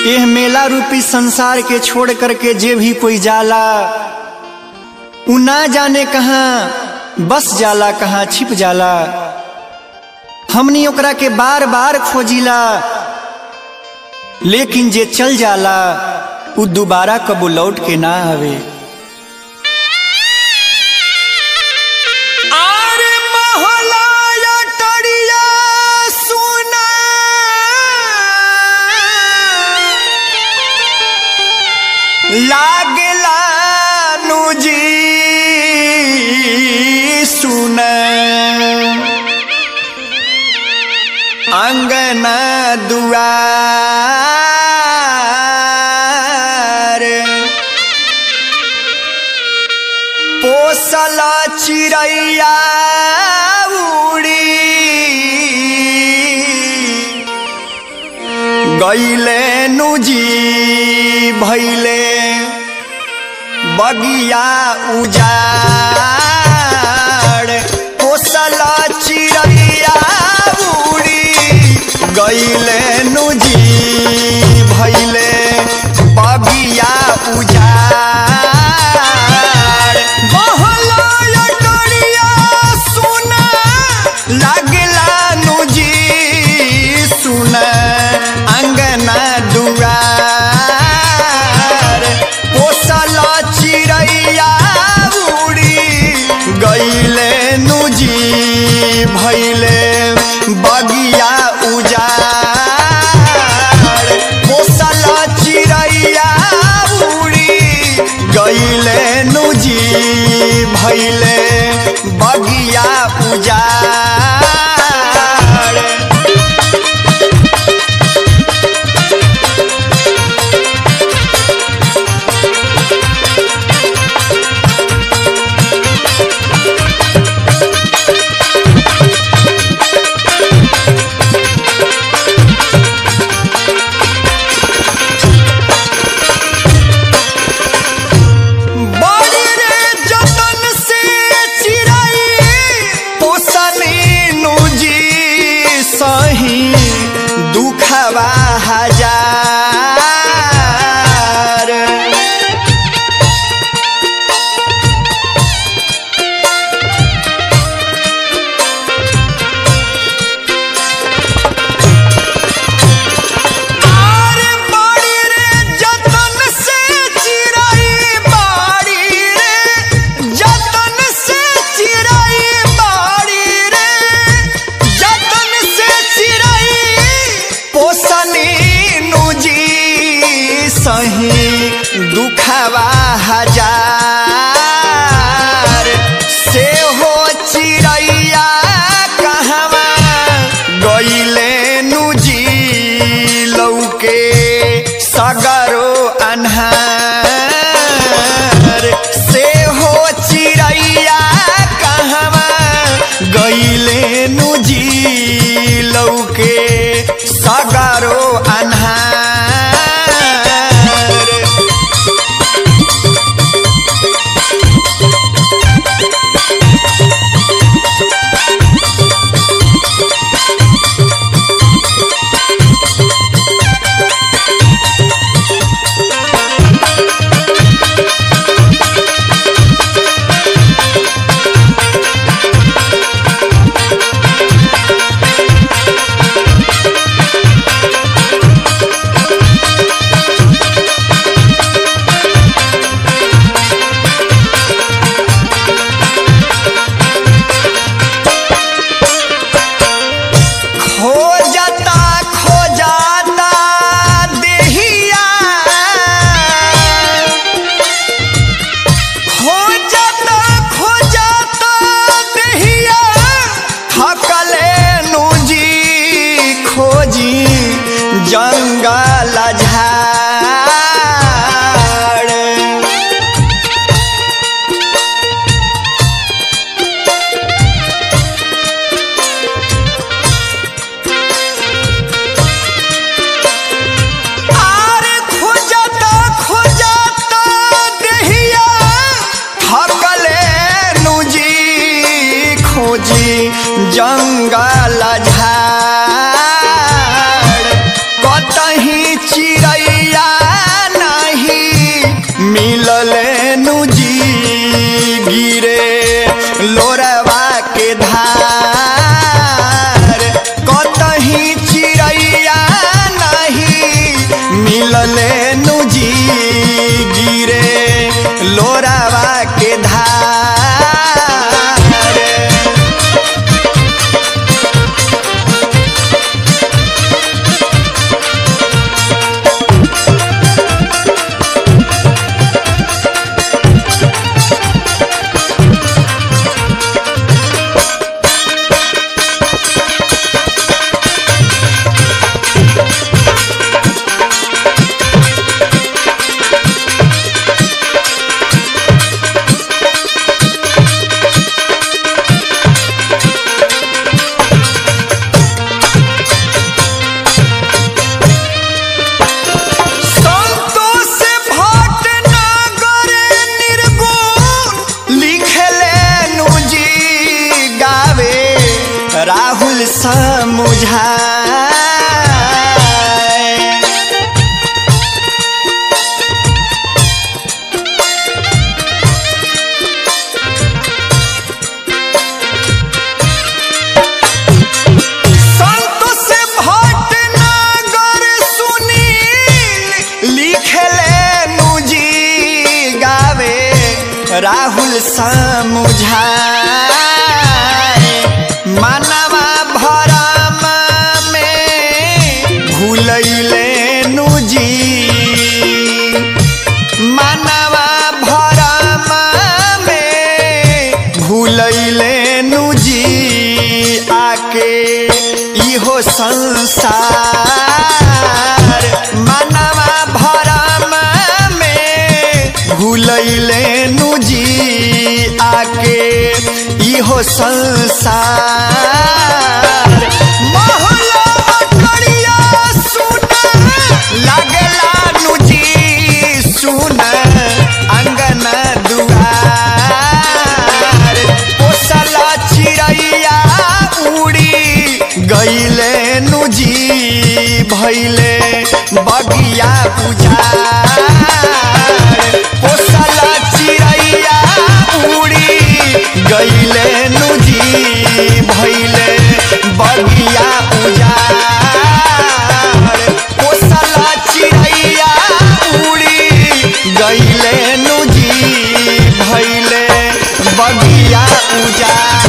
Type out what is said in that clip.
एह मेला रूपी संसार के छोड़ करके जे भी कोई जाला उ ना जाने कहाँ बस जाला कहाँ छिप जाला हमनी ओकरा के बार बार खोजिला लेकिन जे चल जाला उ दोबारा कबो लौट के ना आवे आरे महलाया टड़िया सुना लागला नुजी सुन अंगना दुआर पोसल चिड़ैया उड़ी गैले नुजी भैले बगिया उजाड़ पोसल चिड़ैया उड़ी गैले नुजी भैले बगिया उजाड़ बहला टड़िया सुना लागला नुजी सुना अंगना दुआर पोसल चिड़ैया उड़ी गैले नुजी भैले बगिया उजाड़ पोसल चिड़ैया उड़ी गैले नुजी भैले बगिया उजाड़ बड़ी रे जतन से चिड़ै पोसनी नुजी सही दुखवा हजार आरे बाड़ी रे जतन से चिड़ै बाड़ी रे जतन से चिड़ै बाड़ी रे जतन से चिड़ै पोसनी नुजी सही दुखवा हजार से हो चिड़ैया कहवा गईले नुजी लौके सगरो अन्हार से हो चिड़ैया कहवा गईले नुजी लौके सगरो अन्हार खोजता खोजता देहिया खोजता खोजता देहिया थकले नुजी खोजी जंगल झाड़ आरे खोजता खोजता देहिया थकले नुजी खोजी जंगल झाड़ कतही चिड़ै के धार कतही चिड़ैया नहीं मिलले नुजी गिरे लोरावा के धार संतोष भटनागर निर्गुण लिखले नुजी गावे राहुल समुझाए संतोष भटनागर सुनील लिखले नुजी गावे राहुल समुझाए मानवा भरम में भूलैले नुजी मानवा भरम में भूलैले नुजी आके इहो संसार मानवा भरम में भूलैले नुजी आके इहो संसार महला अटरिया सुन लागला नुजी सुन अंगन दुआर पोसला चिड़ैया उड़ी गईले नुजी भैले बगिया पुजार पोसला चिड़ैया उड़ी गईले नुजी भैले बगिया उजार पोसला चिड़ैया उड़ी गईले नुजी भैले बगिया उजार